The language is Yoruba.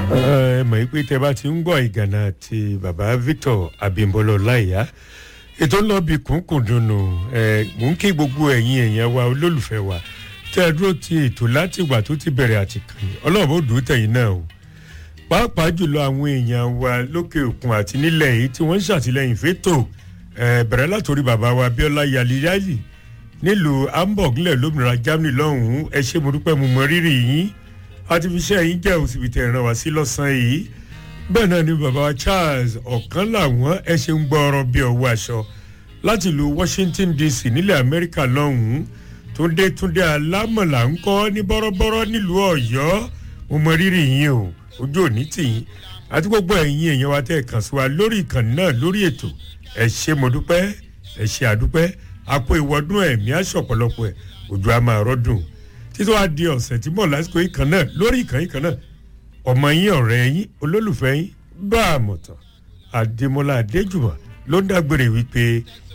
ẹ mọ̀ pé tẹ bá ti ń gbọ́ ìgànnà ti bàbá victor abimbola ọláìyá ètò ń lọ bí kúnkùn dùnú ẹ mò ń kí gbogbo ẹ̀yin èèyàn wa olólùfẹ́ wa tẹ́ ẹ dúró ti ètò láti ìgbà tó ti bẹ̀rẹ̀ àtìkànnì ọlọ́run ó dùn ún tẹ̀yìn náà o pàápàá jùlọ àwọn èèyàn wa lókè òkun àti nílẹ̀ yìí tí wọ́n ń ṣàtìlẹ́yìn fẹ́tò ẹ bẹ̀rẹ̀ látòrí bàbá wa abiola yaliyali nílùú hamburg nílẹ̀ lómìnira germany lọ́hùn-ún ẹ ṣé mo dúpẹ́ mo mọ rírì yín àti fi iṣẹ́ yín jẹ́ òsibítẹ̀ ìran wá sí lọ́sàn-án yìí bẹ́ẹ̀ náà ni bàbá wa charles ọ̀kan làwọn ẹ ṣe ń gbọ́ ọ̀rọ̀ bí ọwọ́ aṣọ láti ìlú washington dc nílẹ̀ amẹ́ríkà lọ́hùn-ún túndé túndé alámọ̀là ń kọ́ ní bọ́rọ́bọ́rọ́ nílùú ọ̀yọ́ mo mọ rírì yín o ojú òní tì yín àti gbogbo ẹ̀yin èèyàn wa tẹ́ ẹ̀ kàn sí wa lórí ìkànnì náà lórí ètò ẹ ṣe mo dúpẹ́ ẹ ṣe àdúpẹ́ àpò ìwọ́dún ẹ̀mí aṣọ̀pọ̀lọpọ̀ ẹ̀ òjò a máa rọ́dùn títí wàá di ọ̀sẹ̀ tí mọ̀ lásìkò yìí kan náà lórí ìkànnì kan náà ọmọ yín ọ̀rẹ́ yín olólùfẹ́ yín bá a mọ̀ tán àdèmọ́lá adéjùmọ̀ ló ń dágbére wípé